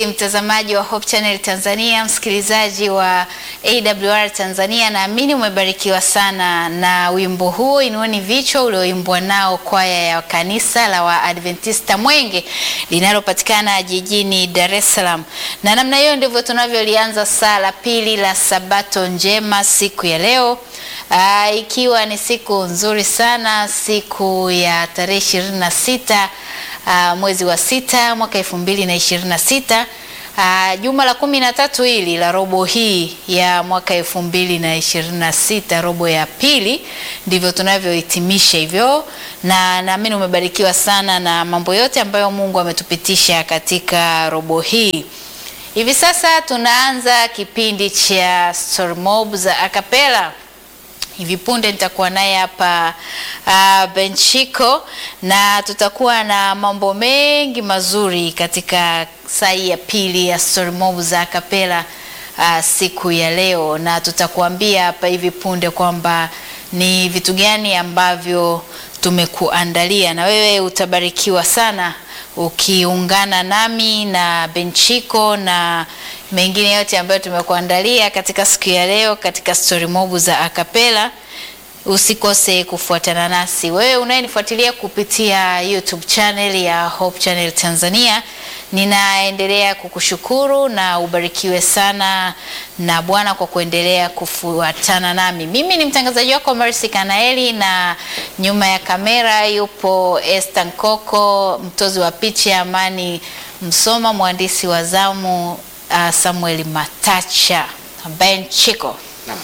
Mtazamaji wa Hope Channel Tanzania, msikilizaji wa AWR Tanzania, naamini umebarikiwa sana na wimbo huo Inueni Vichwa ulioimbwa nao kwaya ya kanisa la Waadventista Mwenge linalopatikana jijini Dar es Salaam. Na namna hiyo ndivyo tunavyolianza saa la pili la Sabato njema siku ya leo. Aa, ikiwa ni siku nzuri sana, siku ya tarehe ishirini na sita Uh, mwezi wa sita mwaka elfu mbili na ishirini na sita uh, juma la kumi na tatu hili la robo hii ya mwaka elfu mbili na ishirini na sita robo ya pili, ndivyo tunavyohitimisha hivyo, na naamini umebarikiwa sana na mambo yote ambayo Mungu ametupitisha katika robo hii. Hivi sasa tunaanza kipindi cha Story Mob za Acapella. Hivi punde nitakuwa naye hapa uh, Benchiko na tutakuwa na mambo mengi mazuri katika saa hii ya pili ya Story Mob za Acapella uh, siku ya leo, na tutakuambia hapa hivi punde kwamba ni vitu gani ambavyo tumekuandalia, na wewe utabarikiwa sana ukiungana nami na Benchiko na mengine yote ambayo tumekuandalia katika siku ya leo katika Story Mob za Acapella. Usikose kufuatana nasi. Wewe unayenifuatilia kupitia YouTube channel ya Hope Channel Tanzania, ninaendelea kukushukuru na ubarikiwe sana na Bwana kwa kuendelea kufuatana nami. Mimi ni mtangazaji wako Mercy Kanaeli, na nyuma ya kamera yupo Esther Nkoko, mtozi wa picha Amani Msoma, mwandishi wa zamu uh, Samuel Matacha. Ben Chiko,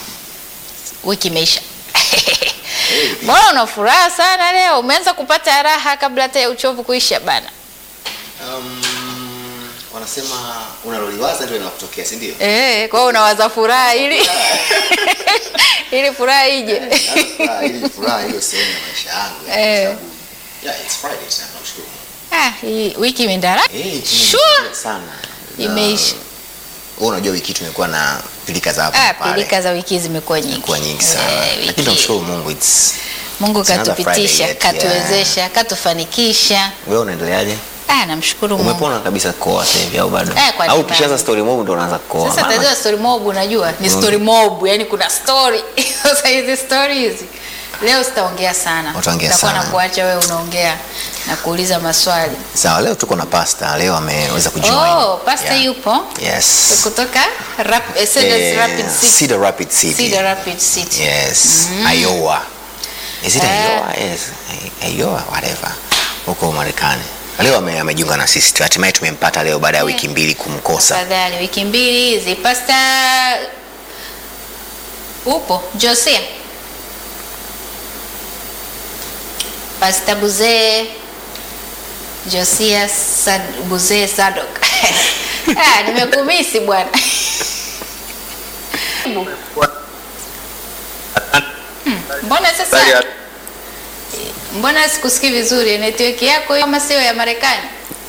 wiki imeisha. Mbona una furaha sana leo? Umeanza kupata raha kabla hata ya uchovu kuisha bana. Um, wanasema unaloliwaza ndio linakutokea, si ndio? Eh, kwa hiyo unawaza furaha ili ili furaha ije. Furaha, ili furaha hiyo sehemu ya maisha yangu. ya, Eh. kwa sababu- Yeah, it's Friday, sasa namshukuru Mungu. Ah, hii wiki imeenda haraka. Eh, Sure. tumefurahia sana. Na- Imeisha. Wewe unajua wiki hii tumekuwa na pilika za hapa Ah, na pale. pilika za wiki zimekuwa nyingi. Zimekuwa nyingi sana. Eh, Lakini wiki- tunamshukuru Mungu it's Mungu It's another katupitisha, Friday yet, katuwezesha, katufanikisha. wewe unaendeleaje? Ah, namshukuru Mungu. Umepona kabisa koa sasa hivi au bado? Eh, kwa Au nini ukishaanza bado? story mob ndo unaanza koa. Sasa tatizo la story mob unajua ni Mm. story mob, yani kuna story. Sasa hizi story hizi leo sitaongea sana. Utaongea Nitakuwa sana. na kuacha wewe unaongea na kuuliza maswali. Sawa, leo tuko na pasta. Leo ameweza kujoin. Oh, pasta Yeah. yupo Yes. kutoka rap, eh, Cedars Eh, Rapid City. Cedar Rapid City. Cedar Rapid City. Yes, Iowa. Is it Eh. Iowa? Yes, Iowa, whatever. Huko Marekani. Leo ame- amejiunga na sisi. Hatimaye tumempata leo baada ya Yeah. wiki mbili kumkosa. Tafadhali wiki mbili hizi pasta upo Josia. Pasta Buzee Josia Sad, Buzee Sadok. ah, nimekumisi bwana. Hmm, Mbona sasa mbona sikusikii vizuri network yako hiyo kama sio ya Marekani?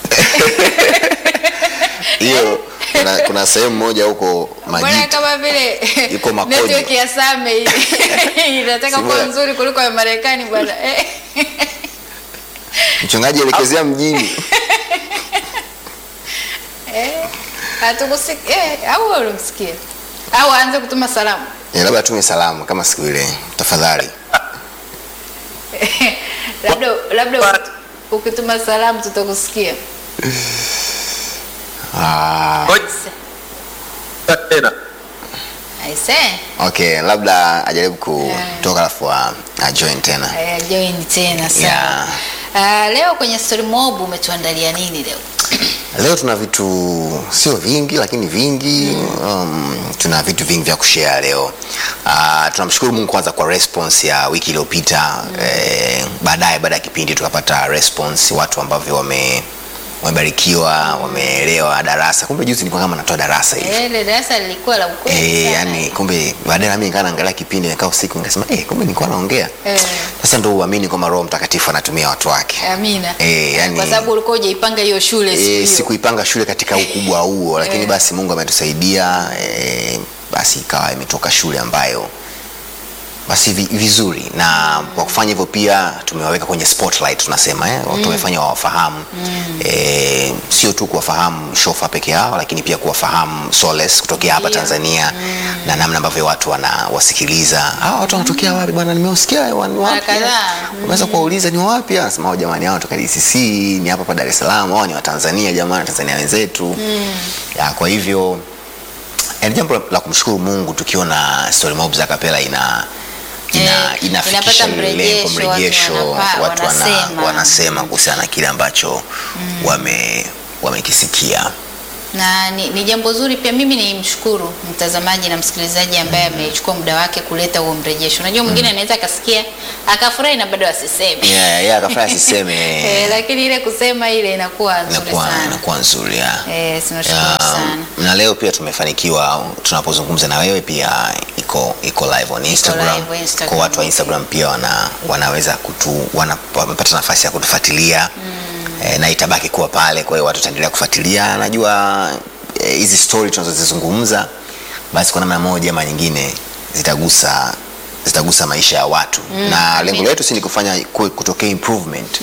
Hiyo kuna, kuna sehemu moja huko Mbona Majita. kama vile Iko Makojo. network ya Same hii inataka Si kuwa bora. nzuri kuliko ya Marekani bwana. Eh. Mchungaji elekezea mjini. Eh. Hatukusikia eh, au wewe unamsikia? Au aanze kutuma salamu. Eh, labda tume salamu kama siku ile. Tafadhali. labda labda ukit- ukituma salamu tutakusikia. Ah, tena Aise. okay, labda ajaribu kutoka alafu a- ajoin tena. Eh, join tena sana. Yeah. Ah, leo kwenye story mob umetuandalia nini leo? Leo tuna vitu sio vingi lakini vingi um, tuna vitu vingi vya kushare leo. Uh, tunamshukuru Mungu kwanza kwa response ya wiki iliyopita eh, baadaye baada ya kipindi tukapata response watu ambavyo wame wamebarikiwa wameelewa darasa. Kumbe juzi nilikuwa kama natoa darasa hivi. Eh, ile darasa lilikuwa la ukweli Eh, sana. yani kumbe baadaye nami nikaa naangalia kipindi nikaa usiku nikasema eh, kumbe nilikuwa naongea. Eh. Sasa ndio uamini kwamba Roho Mtakatifu anatumia watu wake. Amina. Eh, yani- Kwa sababu ulikuwa hujaipanga hiyo shule siku E, hiyo. sikuipanga shule katika ukubwa huo lakini Eh. basi Mungu ametusaidia e, basi ikawa imetoka shule ambayo basi vi- vizuri na kwa kufanya hivyo pia tumewaweka kwenye spotlight tunasema eh, watu wamefanya wawafahamu eh, sio tu kuwafahamu shofa peke yao lakini pia kuwafahamu Soles kutokea hapa Ndio. Tanzania na namna ambavyo watu wanawasikiliza hawa watu wanatokea wapi bwana nimeusikia wa- ni wapi kadhaa. unaweza kuwauliza ni wapi anasema "Oh, jamani hao wanatoka DCC ni hapa hapa Dar es Salaam hao ni wa Tanzania jamani Tanzania wenzetu ya kwa hivyo ni jambo la kumshukuru Mungu tukiona story mob za kapela ina ina, Eh, inafikisha inapata lile lengo mrejesho, watu mrejesho wanapa- watu wana- wanasema. wanasema kuhusiana na kile ambacho wame wamekisikia na ni, ni jambo zuri pia. Mimi ni mshukuru mtazamaji na msikilizaji ambaye amechukua muda wake kuleta huo mrejesho. Unajua mwingine anaweza akasikia akafurahi na bado asiseme yeah, yeah, akafanya siseme eh, lakini ile kusema ile inakuwa nzuri inakuwa sana. inakuwa nzuri ya. Eh, tunashukuru Ya, sana. na leo pia tumefanikiwa tunapozungumza na wewe pia iko iko live on Instagram. live Instagram, Kwa watu wa okay. Instagram pia wana, wanaweza kutu wana, wamepata nafasi ya kutufuatilia eh, na itabaki kuwa pale, kwa hiyo watu wataendelea kufuatilia. Najua eh, hizi story tunazozizungumza basi kwa namna moja ama nyingine zitagusa zitagusa maisha ya watu na lengo letu si ni kufanya ku- kutokea improvement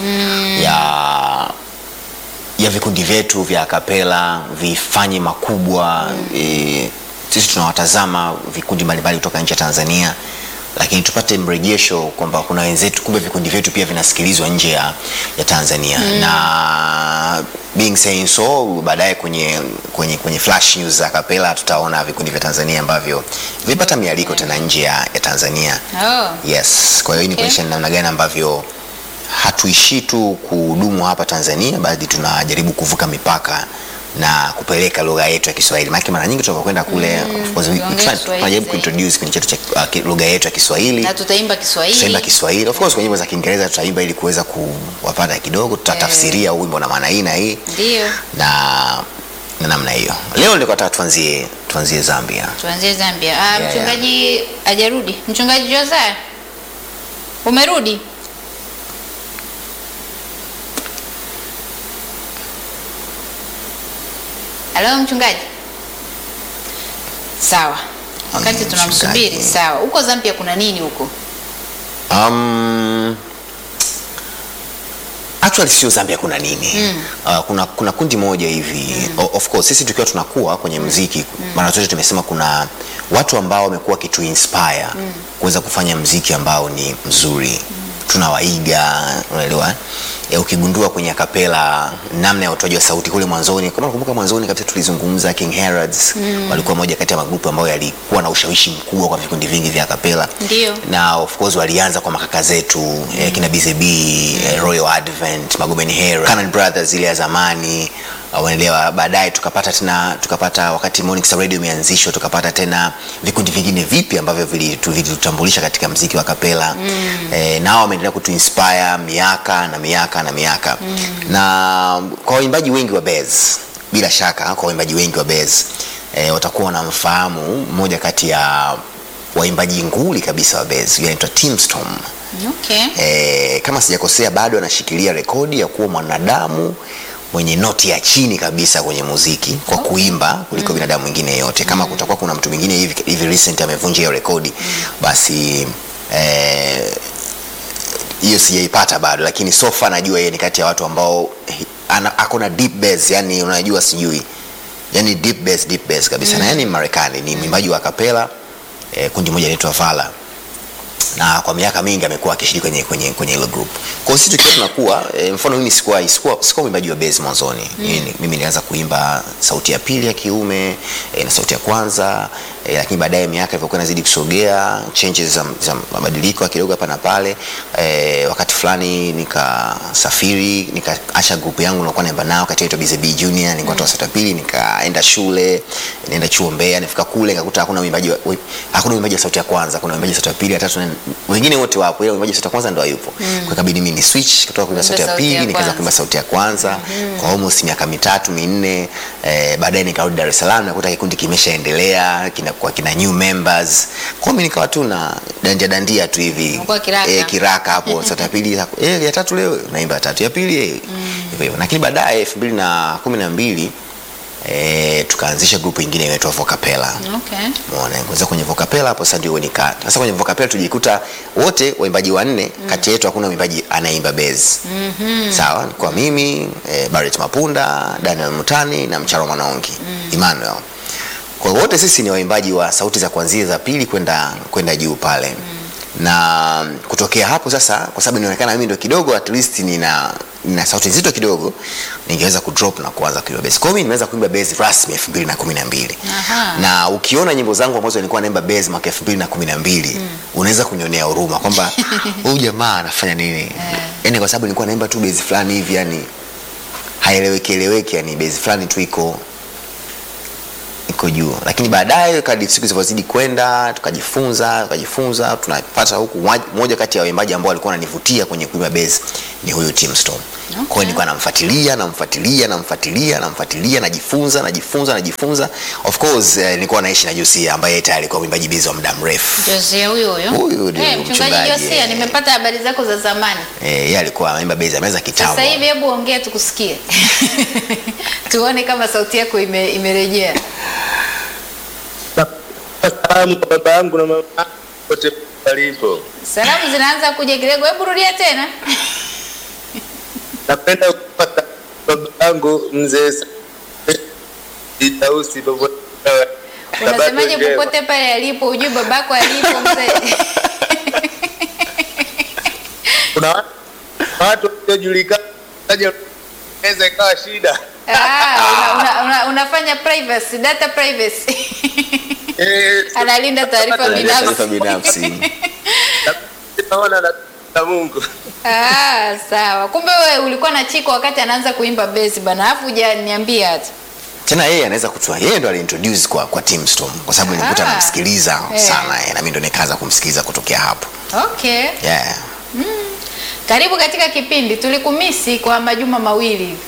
ya ya vikundi vyetu vya kapela vifanye makubwa e, sisi tunawatazama vikundi mbalimbali kutoka nje ya Tanzania lakini tupate mrejesho kwamba kuna wenzetu kumbe vikundi vyetu pia vinasikilizwa nje ya, ya Tanzania na being saying so baadaye kwenye, kwenye, kwenye flash news za kapela tutaona vikundi vya Tanzania ambavyo vipata mialiko tena nje ya, ya Tanzania Oh. Yes, kwa hiyo hii ni Okay. kuonyesha ni namna gani ambavyo hatuishii tu kuhudumu hapa Tanzania, bali tunajaribu kuvuka mipaka na kupeleka lugha yetu ya Kiswahili. Maana mara nyingi tunapokwenda kule of course, we- tuongee tuna- Kiswahili tunajaribu zaidi. kuintroduce kipindi chetu cha uh, ki- lugha yetu ya Kiswahili. na tutaimba Kiswahili. Tutaimba Kiswahili. Of course kwenye nyimbo za Kiingereza tutaimba ili kuweza kuwapata kidogo, tutatafsiria huu wimbo na maana hii na hii Ndio, na na namna hiyo. Leo nilikuwa nataka tuanzie tuanzie Zambia. tuanzie Zambia. Ah, yeah. mchungaji hajarudi. Mchungaji Josiah, umerudi? Halo mchungaji. Sawa. Wakati Mm, tunamsubiri, mchungaji. sawa. Huko Zambia kuna nini huko? Um, actually sio Zambia kuna nini Mm. uh, kuna, kuna kundi moja hivi O- of course sisi tukiwa tunakuwa kwenye mziki mara zote tumesema kuna watu ambao wamekuwa wakitu inspire kuweza kufanya mziki ambao ni mzuri tunawaiga unaelewa ya ukigundua kwenye akapela namna ya utoaji wa sauti kule mwanzoni kama unakumbuka mwanzoni kabisa tulizungumza King Herods walikuwa moja kati ya magrupu ambayo yalikuwa na ushawishi mkubwa kwa vikundi vingi vya akapela Ndio. na of course walianza kwa makaka zetu eh, kina BZB eh, Royal Advent Magomeni Hero Canaan Brothers ile ya zamani uh, unaelewa baadaye tukapata tena tukapata wakati Morning Star Radio imeanzishwa tukapata tena vikundi vingine vipi ambavyo vilitu- vilitutambulisha katika mziki wa kapela mm. eh, nao wameendelea kutuinspire miaka na miaka na miaka mm. na kwa waimbaji wengi wa Bez bila shaka kwa waimbaji wengi wa Bez eh, watakuwa wanamfahamu mmoja kati ya waimbaji nguli kabisa wa Bez yule anaitwa Tim Storm. Okay. E, kama sijakosea bado anashikilia rekodi ya kuwa mwanadamu mwenye noti ya chini kabisa kwenye muziki kwa kuimba kuliko binadamu mwingine yeyote. Kama kutakuwa kuna mtu mwingine hivi, hivi recent amevunja hiyo rekodi basi eh, hiyo sijaipata bado, lakini so far najua yeye ni kati ya watu ambao ana- ako na deep bass, yani unajua sijui yani deep bass, deep bass kabisa na yani Marekani ni mwimbaji wa kapela eh, kundi moja linaitwa Vala na kwa miaka mingi amekuwa akishiriki kwenye kwenye kwenye hilo group. Kwa hiyo sisi tukiwa tunakuwa e, mfano mimi sikuwa sikuwa sikuwa mwimbaji wa bass mwanzoni. Mimi mimi nilianza kuimba sauti ya pili ya kiume e, na sauti ya kwanza e, lakini baadaye miaka ilivyokuwa inazidi kusogea changes za, za mabadiliko ya kidogo hapa na pale e, wakati fulani nikasafiri nikaacha group yangu nilikuwa naimba nao kati yetu BZB Junior nilikuwa toa sauti ya pili nikaenda shule nienda chuo Mbeya nifika kule nikakuta hakuna mwimbaji wa- wi- hakuna mwimbaji wa sauti ya kwanza kuna mwimbaji wa sauti ya pili ya tatu na wengine wote wapo ila mwimbaji wa sauti ya kwanza ndo hayupo kwa ikabidi mimi ni switch kutoka kuimba sauti ya sauti ya pili nikaanza kwanza. kuimba sauti ya kwanza kwa almost miaka mitatu minne eh, baadaye nikarudi Dar es Salaam nakuta kikundi kimeshaendelea kina kwa kina new members kwa hiyo mimi nikawa tu na dandia dandia tu hivi Unakuwa kiraka. eh, kiraka hapo sauti ya pili eh, ya tatu leo naimba ya tatu ya pili eh, hivyo hivyo lakini baadaye elfu mbili na kumi na mbili e, tukaanzisha grupu ingine inaitwa Vocapella Okay. Umeona, kwanza kwenye Vocapella hapo sasa ndio nika. Sasa kwenye Vocapella tujikuta wote waimbaji wanne, kati yetu hakuna mwimbaji anayeimba bass. Sawa, kwa mimi e, Barrett Mapunda, Daniel Mutani na Mcharo Mwanaongi, Emmanuel. Kwa hiyo wote sisi ni waimbaji wa sauti za kuanzia za pili kwenda kwenda juu pale. Na kutokea hapo sasa, kwa sababu inaonekana mimi ndo kidogo at least nina nina sauti nzito kidogo, ningeweza kudrop na kuanza kuimba bass. Kwa hiyo mimi nimeweza kuimba bass rasmi 2012. Aha. Na ukiona nyimbo zangu ambazo nilikuwa naimba bass mwaka 2012, unaweza kunionea huruma kwamba huyu jamaa anafanya nini? Yaani kwa sababu nilikuwa naimba tu bass fulani hivi yani haieleweki eleweki, yani bass fulani tu iko iko juu, lakini baadaye kadri siku zilivyozidi kwenda tukajifunza tukajifunza, tunapata huku mwa- moja kati ya waimbaji ambao walikuwa wananivutia kwenye kuimba bass ni huyu Tim Storm. Kwa hiyo nilikuwa namfuatilia namfuatilia namfuatilia namfuatilia, najifunza najifunza najifunza. Of course eh, nilikuwa naishi na Josia ambaye yeye tayari alikuwa mwimbaji bass wa muda mrefu. Josia huyo huyo. Huyu ndio Eh, mchungaji mchungaji, Josia, eh. nimepata habari zako za zamani. Eh, yeye alikuwa anaimba bass ameweza kitambo. Sasa hivi hebu ongea tukusikie. Tuone kama sauti yako ime, imerejea. Salamu kwa baba yangu na mama yangu pote walipo. Salamu zinaanza kuja Kirego, hebu rudia tena. Napenda kupata baba yangu mzee Sa- Itausi popote pale. Unasemaje Sabato njema. popote pale alipo, ujue babako alipo mzee. Kuna watu- watu wasiojulikana kaja inaweza ikawa shida. Ah, una, una, una, unafanya privacy, data privacy. Eh, Analinda taarifa Analinda taarifa binafsi. binafsi. naona na na Mungu. Ah, sawa. Kumbe wewe ulikuwa na Chiko wakati anaanza kuimba bass bana, alafu hujaniambia hata. tena yeye anaweza kutoa yeye ndo aliintroduce kwa kwa Tim Storm kwa sababu nilikuta Ah. namsikiliza Eh. sana eh, na mimi ndo nikaanza kumsikiliza kutokea hapo Okay. yeah. Karibu katika kipindi. Tulikumisi kwa majuma mawili hivi.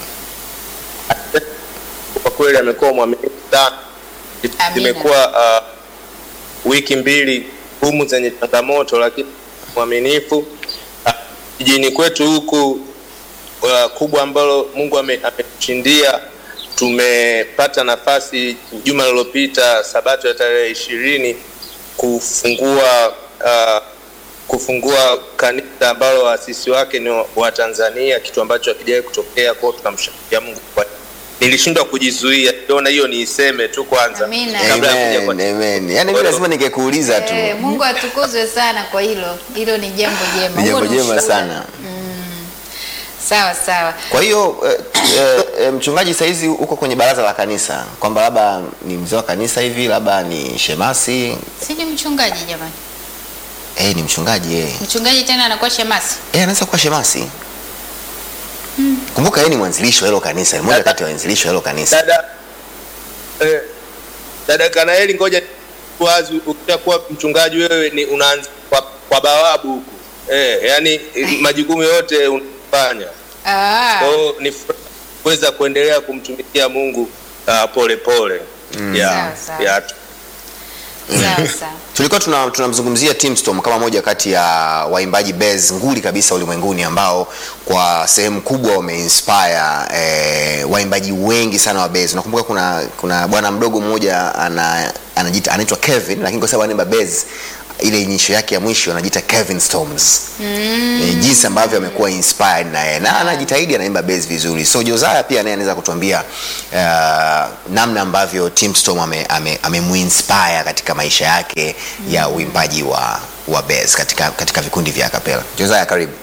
Kwa kweli amekuwa mwaminifu sana. Amina. Zimekuwa uh, wiki mbili ngumu zenye changamoto, lakini mwaminifu. Ah, Jijini kwetu huku uh, kubwa ambalo Mungu ame- ametushindia, tumepata nafasi juma lililopita, sabato ya tarehe ishirini kufungua uh, kufungua kanisa ambalo waasisi wake ni wa- wa Tanzania, kitu ambacho hakijawahi kutokea. Kwao tunamshangilia Mungu kwa nilishindwa kujizuia, niliona hiyo niiseme tu kwanza Amina. kabla ya kuja kwa Amen, amen. Yaani mimi lazima ningekuuliza tu Eh, Mungu atukuzwe sana kwa hilo. Hilo ni jambo jema. ni jambo Huo ni jema ushuhuda. sana Sawa sawa. kwa hiyo eh, eh, eh, mchungaji saizi uko kwenye baraza la kanisa kwamba labda ni mzee wa kanisa hivi labda ni shemasi Si ni mchungaji jamani. eh, ni mchungaji eh. Mchungaji tena anakuwa shemasi. Eh, anaweza kuwa shemasi kumbuka yeye ni mwanzilishi wa hilo kanisa ni mmoja kati ya waanzilishi wa hilo kanisa dada eh, dada Kanaeli, ngoja wazi, ukishakuwa mchungaji wewe ni unaanza kwa, kwa bawabu huku eh, yani majukumu yote unafanya Ah. kwa hiyo ni furaha kuweza kuendelea kumtumikia Mungu uh, pole pole yeah, Sawa, sawa. yeah. Sawa sawa. tulikuwa tuna- tunamzungumzia Tim Storm kama moja kati ya waimbaji base nguli kabisa ulimwenguni ambao kwa sehemu kubwa wameinspire eh, waimbaji wengi sana wa base. Nakumbuka kuna kuna bwana mdogo mmoja ana anajiita anaitwa Kevin, lakini kwa sababu anaimba base ile nyisho yake ya mwisho anajiita Kevin Storms mm. e, jinsi ambavyo amekuwa inspired na yeye na anajitahidi anaimba bass vizuri so Josiah pia naye anaweza kutuambia uh, namna ambavyo Tim Storm ame, ame, amemuinspire katika maisha yake mm. ya uimbaji wa wa bass katika katika vikundi vya kapela Josiah karibu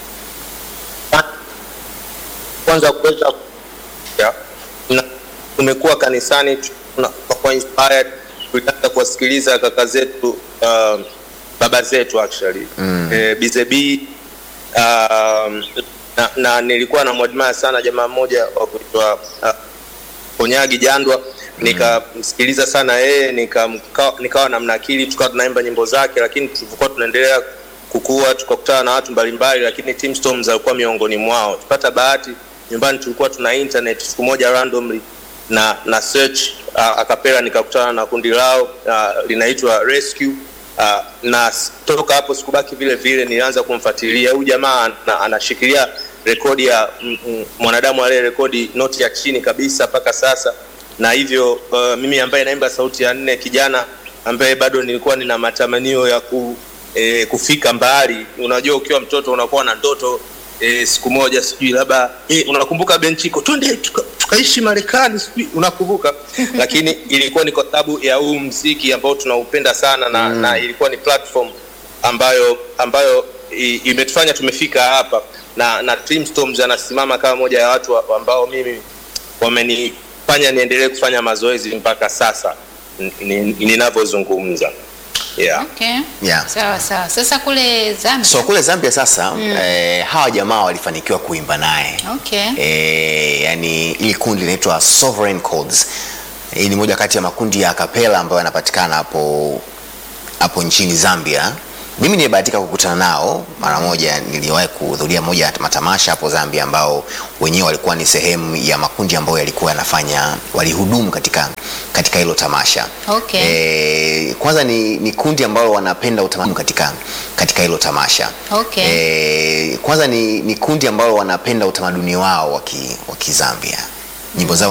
kwanza kuweza ya, na tumekuwa kanisani tuna- kwa inspired tulianza kuwasikiliza kaka zetu uh, baba zetu actually mm. eh, bizebi um, na, na nilikuwa namwadmaya sana jamaa mmoja wa kuitwa uh, Onyagi Jandwa nikamsikiliza sana yeye nikamka- nikawa namnakili tukawa tunaimba nyimbo zake lakini tulivyokuwa tunaendelea kukua tukakutana na watu mbalimbali lakini Tim Storms alikuwa miongoni mwao tupata bahati nyumbani tulikuwa tuna internet siku moja randomly na na search uh, akapela nikakutana na kundi lao uh, linaitwa Rescue uh, na s- toka hapo sikubaki vile vile nilianza kumfuatilia huyu jamaa ana- anashikilia rekodi ya mm, mm, mwanadamu aliye rekodi noti ya chini kabisa mpaka sasa, na hivyo uh, mimi ambaye naimba sauti ya nne, kijana ambaye bado nilikuwa nina matamanio ya ku, eh, kufika mbali. Unajua, ukiwa mtoto unakuwa na ndoto eh, siku moja sijui labda eh, unakumbuka Benchiko, twende tuka, tukaishi Marekani sijui unakumbuka, lakini ilikuwa ni kwa sababu ya huu mziki ambao tunaupenda sana na, mm. na ilikuwa ni platform ambayo ambayo i- imetufanya tumefika hapa na na Dreamstorms anasimama kama moja ya watu wa- ambao mimi wamenifanya niendelee kufanya mazoezi mpaka sasa n- ni- ninavyozungumza yeah. Okay. Yeah. Sawa sawa. Sasa kule Zambia. so kule zambia sasa eh, hawa jamaa walifanikiwa kuimba naye Okay. eh, yani ili kundi linaitwa sovereign Chords. hii ni moja kati ya makundi ya kapela ambayo yanapatikana hapo hapo nchini zambia mimi nimebahatika kukutana nao mara moja niliwahi kuhudhuria moja ya matamasha hapo zambia ambao wenyewe walikuwa ni sehemu ya makundi ambayo yalikuwa yanafanya walihudumu katika katika hilo tamasha Okay. e, kwanza ni, ni kundi ambalo wanapenda utamaduni katika katika hilo tamasha Okay. e, kwanza ni, ni kundi ambalo wanapenda utamaduni wao wa ki- wa kizambia nyimbo zao